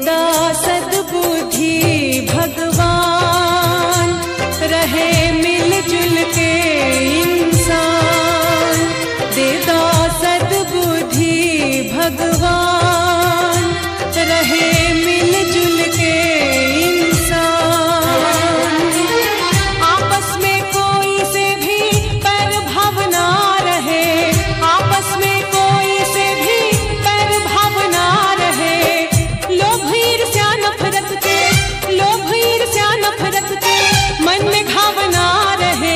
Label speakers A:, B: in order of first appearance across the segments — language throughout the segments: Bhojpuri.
A: देता सद्बुद्धि भगवान रहे मिलजुल के इंसान देता सद्बुद्धि भगवान रहे मिलजुल के इंसान आपस में कोई से भी पर भावना रहे आपस में कोई से भी पर भावना रहे लोभ ईर्ष्या नफरत के लोभ ईर्ष्या नफरत के मन में भावना रहे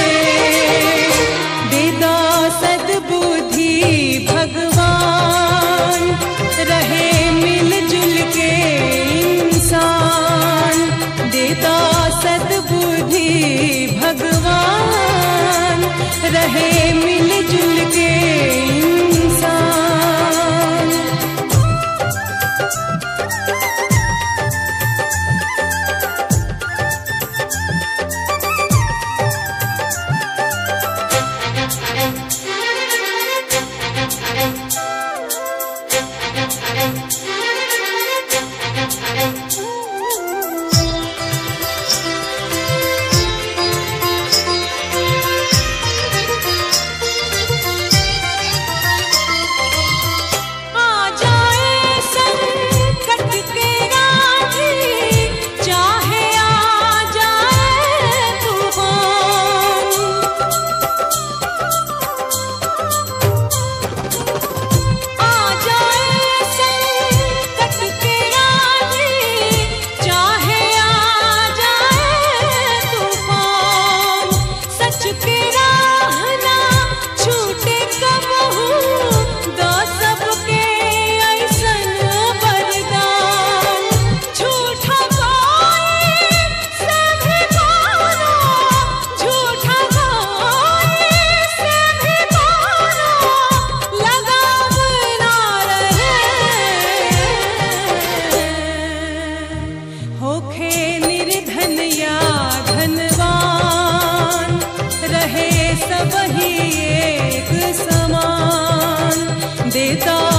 A: देदा सद्बुद्धि भगवान रहे मिलजुल के इंसान देता सद्बुद्धि भगवान रहे मिलजुल के इंसान आ जाए संकट के राही चाहे आ जाए तूफान आ जाए संकट के राही चाहे आ जाए तूफान सच के राह ना छूटे कबहू दो सबके ऐसन वरदान झूठा कोई से भी मानो झूठा कोई से भी मानो लगाव ना रहे होखे निर्धन या धनवान रहे सब ही एक समान देता